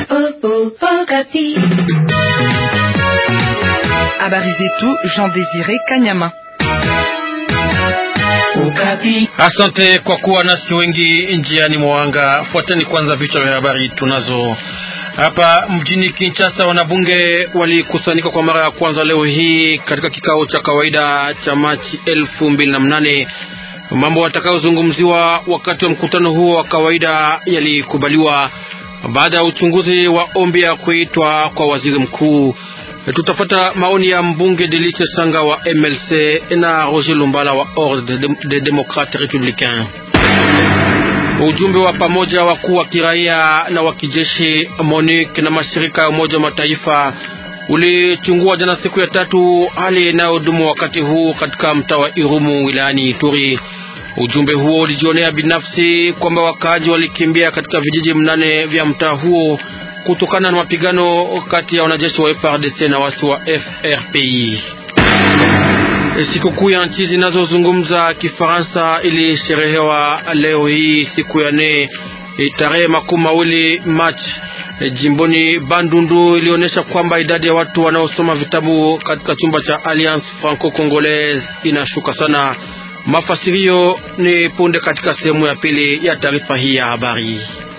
Habari zetu Jean Désiré Kanyama. Asante kwa kuwa nasi wengi njiani mwanga. Fuateni kwanza vichwa vya habari tunazo hapa mjini Kinshasa. Wanabunge walikusanyika kwa mara ya kwanza leo hii katika kikao cha kawaida cha Machi elfu mbili na mnane. Mambo watakayozungumziwa wakati wa mkutano huo wa kawaida yalikubaliwa baada ya uchunguzi wa ombi ya kuitwa kwa waziri mkuu. Tutafata maoni ya mbunge Delice Sanga wa MLC na Roger Lumbala wa Ordre des Démocrates Républicains. Ujumbe wa pamoja wakuu wa kiraia na wa kijeshi MONUC na mashirika ya Umoja wa Mataifa ulichungua jana siku ya tatu hali inayodumu wakati huu katika mtaa wa Irumu wilayani Ituri. Ujumbe huo ulijionea binafsi kwamba wakaaji walikimbia katika vijiji mnane vya mtaa huo kutokana na mapigano kati ya wanajeshi wa FRDC na wasi wa FRPI. Sikukuu ya nchi zinazozungumza Kifaransa ilisherehewa leo hii siku ya nne tarehe makumi mawili Machi. Jimboni Bandundu ilionyesha kwamba idadi ya watu wanaosoma vitabu katika chumba cha Alliance Franco-Congolaise inashuka sana. Mafasirio ni punde katika sehemu ya pili ya taarifa hii ya habari.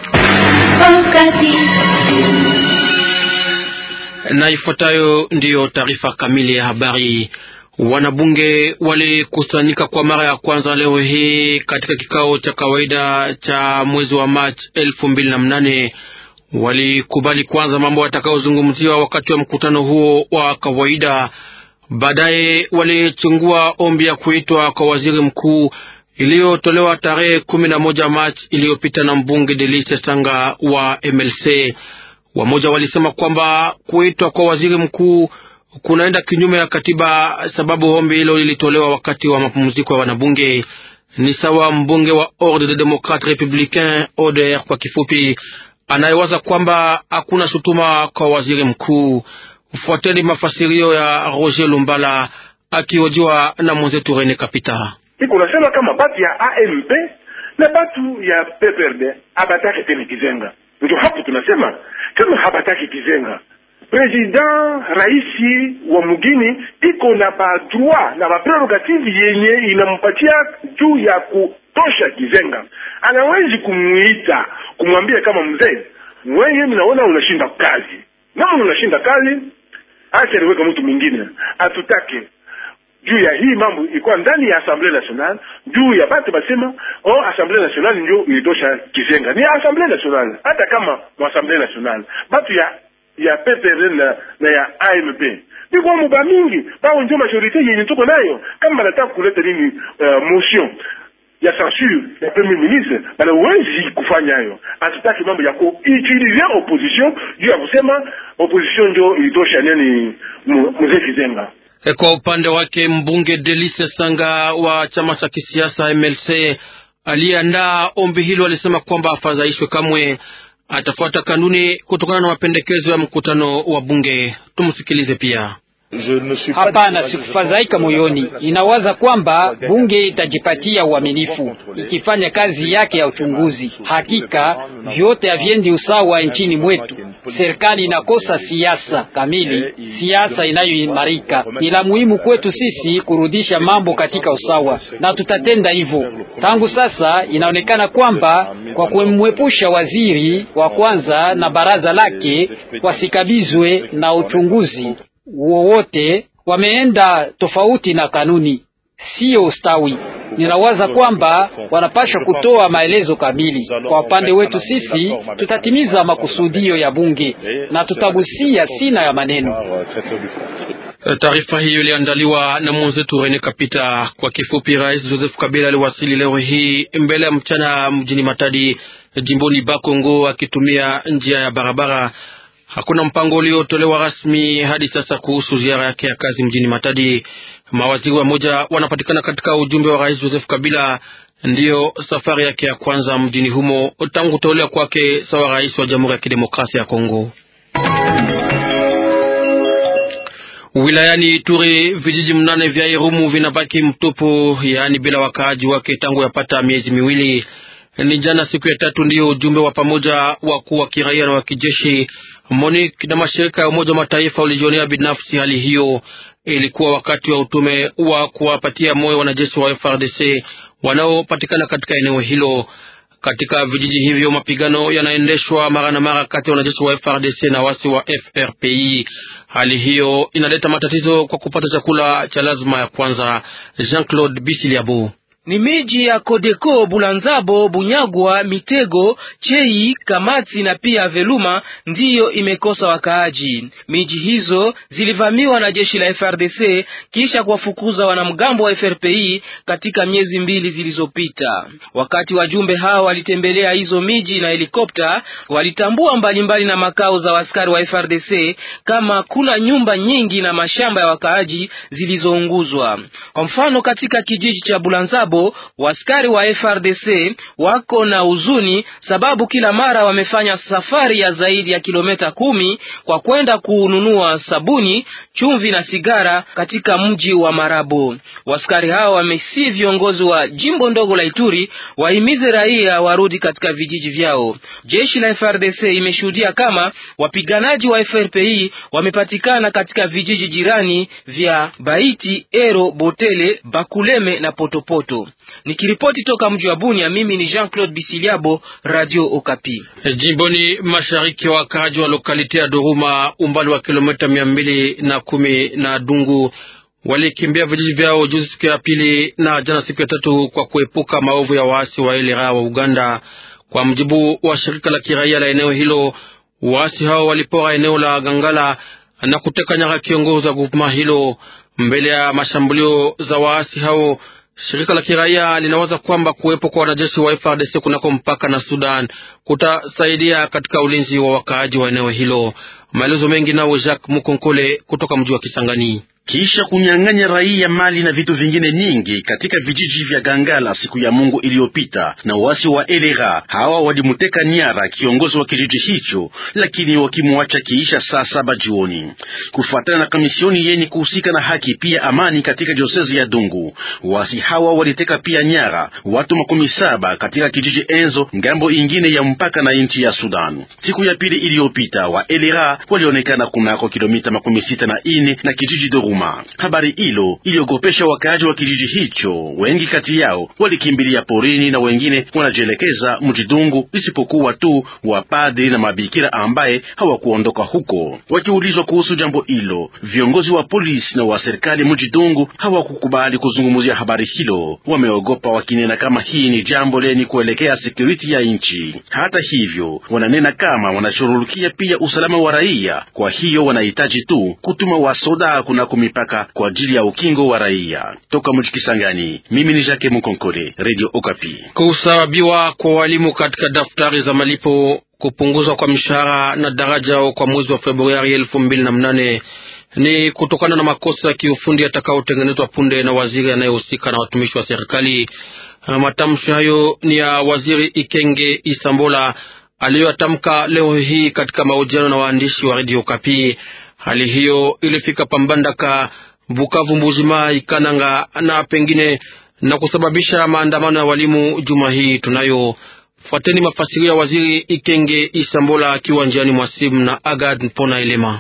Na ifuatayo ndiyo taarifa kamili ya habari. Wanabunge walikusanyika kwa mara ya kwanza leo hii katika kikao cha kawaida cha mwezi wa Machi elfu mbili na mnane. Walikubali kwanza mambo yatakayozungumziwa wakati wa mkutano huo wa kawaida. Baadaye walichungua ombi ya kuitwa kwa waziri mkuu iliyotolewa tarehe kumi na moja Machi iliyopita na mbunge Delice Sanga wa MLC. Wamoja walisema kwamba kuitwa kwa waziri mkuu kunaenda kinyume ya katiba, sababu ombi hilo lilitolewa wakati wa mapumziko ya wanabunge. Ni sawa mbunge wa Ordre des Démocrates Républicains, ODR kwa kifupi, anayewaza kwamba hakuna shutuma kwa waziri mkuu. Fuateni mafasirio ya Roger Lumbala akihojiwa na mwenzetu Rene Kapita. Iko nasema kama batu ya AMP na batu ya PPRD abataki tena Kizenga, ndio hapo tunasema kama habataki Kizenga President raisi wa mugini iko na ba droit na ba prerogative yenye inampatia juu ya kutosha Kizenga. Anawezi kumuita kumwambia kama mzee, wewe mnaona unashinda kazi, kama unashinda kazi, acha niweka mtu mwingine atutake juu ya hii mambo ikuwa ndani ya Assemblée Nationale, juu ya batu basema oh, Assemblée Nationale ndio ilitosha Kizenga. Ni Assemblée Nationale, hata kama mu Assemblée Nationale batu ya ya PPR na, na ya AMP biko muba mingi bao ndio majorite yenye tuko nayo. Kama banataka kuleta nini uh, motion ya censure ya premier ministre, banawezi kufanya hayo. Hatutaki mambo ya kuutilize opposition juu ya kusema opposition ndio ilitosha nini mzee Kizenga. Kwa upande wake mbunge Delice Sanga wa chama cha kisiasa MLC aliyeandaa ombi hilo alisema kwamba afadhaishwe kamwe atafuata kanuni kutokana na mapendekezo ya mkutano wa bunge. Tumsikilize pia. Hapana, sikufadhaika moyoni. Inawaza kwamba bunge itajipatia uaminifu ikifanya kazi yake ya uchunguzi. Hakika vyote haviendi usawa nchini mwetu. Serikali inakosa siasa kamili, siasa inayoimarika. Ni la muhimu kwetu sisi kurudisha mambo katika usawa, na tutatenda hivyo. Tangu sasa inaonekana kwamba kwa kumwepusha waziri wa kwanza na baraza lake wasikabizwe na uchunguzi wowote wameenda tofauti na kanuni, siyo ustawi. Ninawaza kwamba wanapaswa kutoa maelezo kamili. Kwa upande wetu sisi, tutatimiza makusudio ya bunge na tutagusia sina ya maneno. Taarifa hiyo iliandaliwa na mwenzetu Rene Kapita. Kwa kifupi, Rais Joseph Kabila aliwasili leo hii mbele ya mchana mjini Matadi, jimboni Bakongo, akitumia njia ya barabara. Hakuna mpango uliotolewa rasmi hadi sasa kuhusu ziara yake ya kazi mjini Matadi. Mawaziri wa moja wanapatikana katika ujumbe wa Rais Joseph Kabila. Ndiyo safari yake ya kwanza mjini humo tangu kuteuliwa kwake sawa rais wa Jamhuri ya Kidemokrasia ya Kongo. Wilayani Ituri, vijiji mnane vya Irumu vinabaki mtupu, yaani bila wakaaji wake tangu yapata miezi miwili. Ni jana siku ya tatu ndiyo ujumbe wa pamoja wakuu wa kiraia na wa kijeshi MONUC na mashirika ya Umoja wa Mataifa ulijionea binafsi hali hiyo. Ilikuwa wakati wa utume wa kuwapatia moyo wanajeshi wa FRDC wanaopatikana katika eneo hilo. Katika vijiji hivyo mapigano yanaendeshwa mara na mara kati ya wanajeshi wa FRDC na wasi wa FRPI. Hali hiyo inaleta matatizo kwa kupata chakula cha lazima ya kwanza. Jean-Claude Bisiliabo ni miji ya Kodeko, Bulanzabo, Bunyagwa, Mitego, Chei, Kamati na pia Veluma ndiyo imekosa wakaaji. Miji hizo zilivamiwa na jeshi la FRDC kisha kuwafukuza wanamgambo wa FRPI katika miezi mbili zilizopita. Wakati wajumbe hao walitembelea hizo miji na helikopta, walitambua mbalimbali mbali na makao za askari wa FRDC kama kuna nyumba nyingi na mashamba ya wakaaji zilizounguzwa. Kwa mfano, katika kijiji cha Bulanzabo waskari wa FRDC wako na huzuni sababu kila mara wamefanya safari ya zaidi ya kilomita kumi kwa kwenda kununua sabuni, chumvi na sigara katika mji wa Marabo. Waskari hao wamesi viongozi wa jimbo ndogo la Ituri wahimize raia warudi katika vijiji vyao. Jeshi la FRDC imeshuhudia kama wapiganaji wa FRPI wamepatikana katika vijiji jirani vya Baiti, Ero, Botele, Bakuleme na Potopoto. Nikiripoti toka mji wa Bunia, mimi ni Jean-Claude Bisiliabo, Radio Okapi. Jimboni mashariki, wakaaji wa lokalite ya Doruma, umbali wa kilomita mia mbili na kumi na Dungu, walikimbia vijiji vyao juzi siku ya pili na jana siku ya tatu kwa kuepuka maovu ya waasi wa elera wa Uganda. Kwa mjibu wa shirika la kiraia la eneo hilo, waasi hao walipora eneo la Gangala na kuteka nyara kiongozi wa grupema hilo. Mbele ya mashambulio za waasi hao shirika la kiraia linawaza kwamba kuwepo kwa wanajeshi wa FARDC kunako mpaka na Sudan kutasaidia katika ulinzi wa wakaaji wa eneo hilo. Maelezo mengi nao Jacques Mukonkole kutoka mji wa Kisangani. Kisha kunyang'anya raia mali na vitu vingine nyingi katika vijiji vya Gangala siku ya Mungu iliyopita na wasi wa Elera, hawa walimuteka nyara kiongozi wa kijiji hicho, lakini wakimwacha kiisha saa saba jioni. Kufuatana na kamisioni yenye kuhusika na haki pia amani katika diosezi ya Dungu, wasi hawa waliteka pia nyara watu makumi saba katika kijiji Enzo, ngambo ingine ya mpaka na nchi ya Sudan. Siku ya pili iliyopita, wa Elera walionekana kunako kilomita makumi sita na ine na kijiji Doru Habari hilo iliogopesha wakaaji wa kijiji hicho. Wengi kati yao walikimbilia porini na wengine wanajielekeza mjidungu, isipokuwa tu wapadri na mabikira ambaye hawakuondoka huko. Wakiulizwa kuhusu jambo hilo, viongozi wa polisi na wa serikali mjidungu hawakukubali kuzungumzia habari hilo. Wameogopa wakinena kama hii ni jambo leni kuelekea security ya nchi. Hata hivyo, wananena kama wanashughulikia pia usalama wa raia, kwa hiyo wanahitaji tu kutuma wasoda kuna mipaka kwa ajili ya ukingo wa raia. Toka mji Kisangani, mimi ni Jacques Mukonkole, Radio Okapi. Kusababiwa kwa walimu katika daftari za malipo, kupunguzwa kwa mishahara na daraja kwa mwezi wa Februari elfu mbili na mnane ni kutokana na makosa ya kiufundi yatakayotengenezwa punde na waziri anayehusika na watumishi wa serikali. Matamshi hayo ni ya waziri Ikenge Isambola aliyoyatamka leo hii katika mahojiano na waandishi wa Radio Okapi. Hali hiyo ilifika Pambandaka, Bukavu, Mbujimai, Kananga na pengine na kusababisha maandamano ya walimu juma hii. Tunayo fuateni mafasirio ya waziri Ikenge Isambola akiwa njiani mwa simu na Agad Mpona Elema.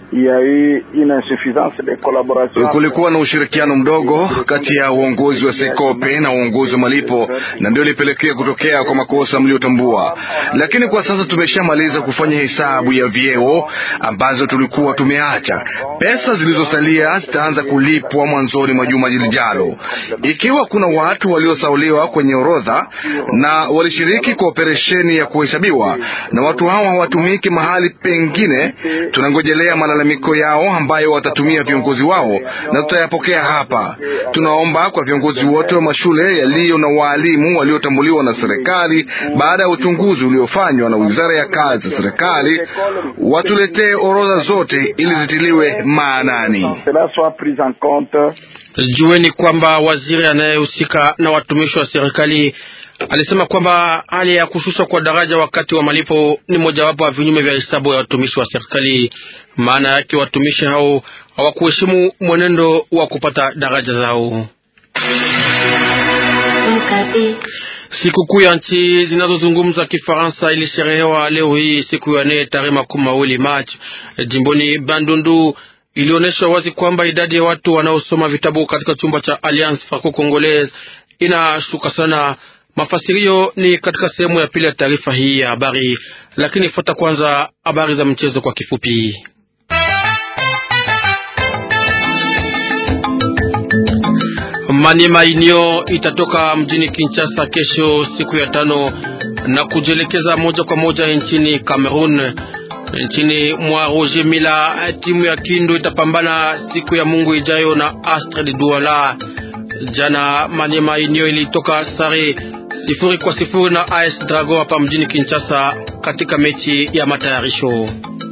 Kulikuwa na ushirikiano mdogo kati ya uongozi wa Sekope na uongozi wa malipo, na ndio ilipelekea kutokea kwa makosa mliotambua. Lakini kwa sasa tumeshamaliza kufanya hesabu ya vyeo ambazo tulikuwa tumeacha. Pesa zilizosalia zitaanza kulipwa mwanzoni mwa juma lijalo. Ikiwa kuna watu waliosauliwa kwenye orodha na walishiriki kwa operesheni ya kuhesabiwa na watu hawa hawatumiki mahali pengine, tunangojelea malalamiko yao ambayo watatumia viongozi wao na tutayapokea hapa. Tunaomba kwa viongozi wote wa mashule yaliyo na waalimu waliotambuliwa na serikali baada ya uchunguzi uliofanywa na wizara ya kazi ya serikali watuletee orodha zote ili zitiliwe maanani. Jueni kwamba waziri anayehusika na watumishi wa serikali alisema kwamba hali ya kushushwa kwa daraja wakati wa malipo ni mojawapo wa vinyume vya hesabu ya watumishi wa serikali. Maana yake watumishi hao hawakuheshimu mwenendo wa kupata daraja zao. Sikukuu ya nchi zinazozungumza Kifaransa ilisherehewa leo hii siku ya nne tarehe makumi mawili Machi jimboni Bandundu. Ilionyesha wazi kwamba idadi ya watu wanaosoma vitabu katika chumba cha Alliance Franco Congolaise inashuka sana. Mafasirio ni katika sehemu ya pili ya taarifa hii ya habari, lakini fuata kwanza habari za mchezo kwa kifupi. Maniema Union itatoka mjini Kinshasa kesho siku ya tano na kujielekeza moja kwa moja nchini Cameroon. Nchini mwa Roger Mila, timu ya Kindu itapambana siku ya Mungu ijayo na Astrid Douala. Jana Maniema Union ilitoka sare sifuri kwa sifuri na AS Drago hapa mjini Kinshasa katika mechi ya matayarisho.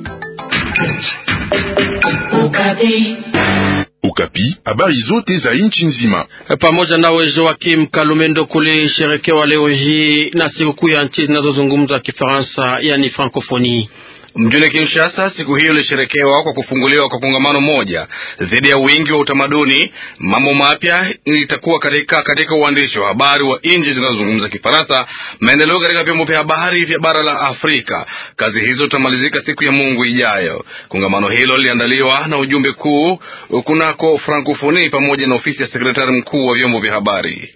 Ukapi, habari zote za nchi nzima pamoja nawe Joakim Kalumendo kule sherekewa leo hii na sikukuu ya nchi zinazozungumza Kifaransa, yani Francophonie. Mjini Kinshasa siku hiyo ilisherekewa kwa kufunguliwa kwa kongamano moja dhidi ya wingi wa utamaduni. Mambo mapya itakuwa katika katika uandishi wa habari wa nchi zinazozungumza Kifaransa, maendeleo katika vyombo vya habari vya bara la Afrika. Kazi hizo zitamalizika siku ya Mungu ijayo. Kongamano hilo liliandaliwa na ujumbe kuu kunako Francophonie pamoja na ofisi ya sekretari mkuu wa vyombo vya habari.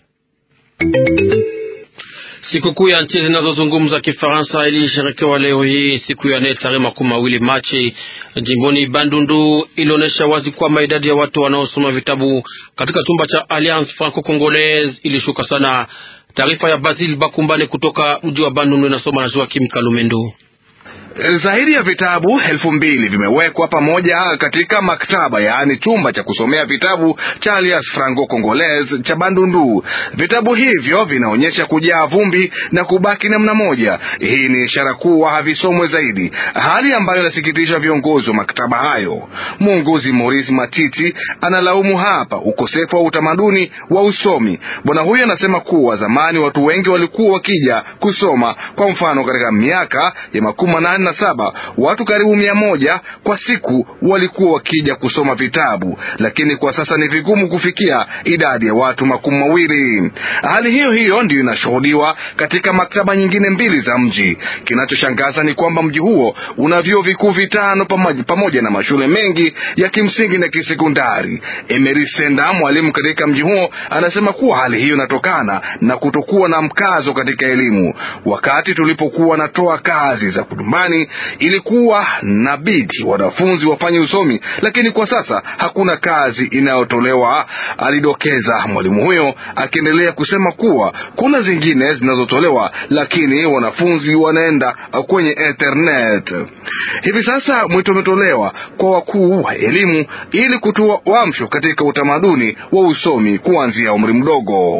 Sikukuu ya nchi zinazozungumza Kifaransa ilisherekewa leo hii siku ya nne tarehe makumi mawili Machi jimboni Bandundu. Ilionyesha wazi kwamba idadi ya watu wanaosoma vitabu katika chumba cha Alliance Franco Congolaise ilishuka sana. Taarifa ya Basil Bakumbane kutoka mji wa Bandundu inasoma na Joakim Kalumendo. Zaidi ya vitabu elfu mbili vimewekwa pamoja katika maktaba, yaani chumba cha kusomea vitabu cha Alliance Franco Congolaise cha Bandundu. Vitabu hivyo vinaonyesha kujaa vumbi na kubaki namna moja. Hii ni ishara kuwa havisomwe zaidi, hali ambayo inasikitisha viongozi wa maktaba hayo. Mwongozi Maurice Matiti analaumu hapa ukosefu wa utamaduni wa usomi. Bwana huyo anasema kuwa zamani watu wengi walikuwa wakija kusoma. Kwa mfano, katika miaka ya makumi manane na saba watu karibu mia moja kwa siku walikuwa wakija kusoma vitabu, lakini kwa sasa ni vigumu kufikia idadi ya watu makumi mawili. Hali hiyo hiyo ndiyo inashuhudiwa katika maktaba nyingine mbili za mji. Kinachoshangaza ni kwamba mji huo una vyuo vikuu vitano pamoja, pamoja na mashule mengi ya kimsingi na kisekondari. Emery Senda, mwalimu katika mji huo, anasema kuwa hali hiyo inatokana na kutokuwa na mkazo katika elimu. Wakati tulipokuwa natoa kazi za kudumbani ilikuwa na bidi wanafunzi wafanye usomi, lakini kwa sasa hakuna kazi inayotolewa, alidokeza mwalimu huyo, akiendelea kusema kuwa kuna zingine zinazotolewa, lakini wanafunzi wanaenda kwenye internet. Hivi sasa mwito umetolewa kwa wakuu wa elimu ili kutoa uamsho katika utamaduni wa usomi kuanzia umri mdogo.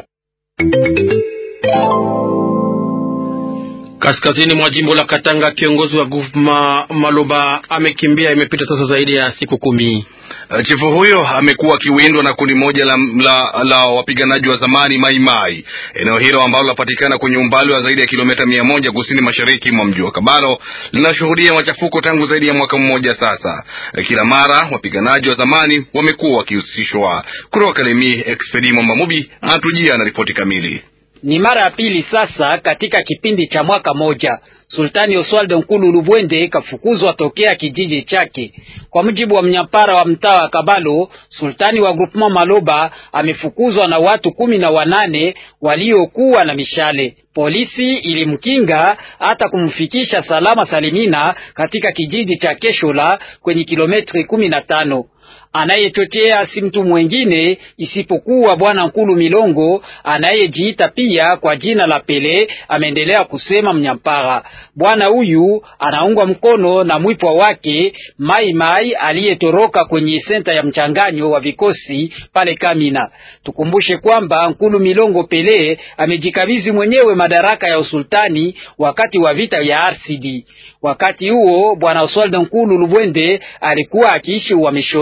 Kaskazini mwa jimbo la Katanga, kiongozi wa guvma Maloba amekimbia. Imepita sasa zaidi ya siku kumi. Chifu huyo amekuwa akiwindwa na kundi moja la, la, la wapiganaji wa zamani Maimai. Eneo hilo ambalo linapatikana kwenye umbali wa zaidi ya kilomita mia moja kusini mashariki mwa mji wa Kabalo linashuhudia machafuko tangu zaidi ya mwaka mmoja sasa. Kila mara wapiganaji wa zamani wamekuwa wakihusishwa. Kutoka Kalemi, Expedi Mwamba Mubi anatujia na ripoti kamili. Ni mara ya pili sasa katika kipindi cha mwaka moja Sultani Oswald Nkulu Lubwende kafukuzwa tokea kijiji chake. Kwa mujibu wa mnyapara wa mtaa wa Kabalo, sultani wa groupement Maloba amefukuzwa na watu kumi na wanane waliokuwa na mishale. Polisi ilimkinga hata kumfikisha salama salimina katika kijiji cha Keshola kwenye kilometri kumi na tano. Anayechochea si mtu mwengine isipokuwa bwana Nkulu Milongo anayejiita pia kwa jina la Pele, ameendelea kusema mnyampara. Bwana huyu anaungwa mkono na mwipwa wake Mai Mai aliyetoroka kwenye senta ya mchanganyo wa vikosi pale Kamina. Tukumbushe kwamba Nkulu Milongo Pele amejikabidhi mwenyewe madaraka ya usultani wakati wa vita ya RCD. Wakati huo bwana Oswald Nkulu Lubwende alikuwa akiishi uhamishoni.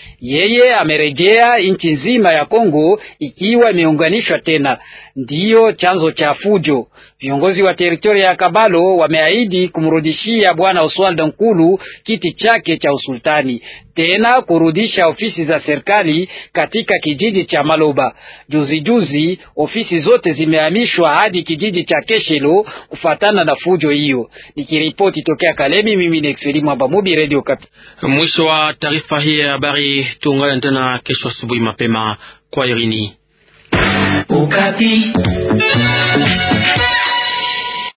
Yeye amerejea nchi nzima ya Kongo ikiwa imeunganishwa tena, ndiyo chanzo cha fujo. Viongozi wa teritoria ya Kabalo wameahidi kumrudishia bwana Oswald Nkulu kiti chake cha usultani, tena kurudisha ofisi za serikali katika kijiji cha Maloba. Juzi juzi ofisi zote zimehamishwa hadi kijiji cha Keshelo kufatana na fujo hiyo. Nikiripoti tokea Kalemi, mimi ni Exeli Mwamba Mubi, Radio Kapi. Mwisho wa taarifa hii ya habari. Tuungane tena kesho asubuhi mapema. Kwa irini. Ukapi.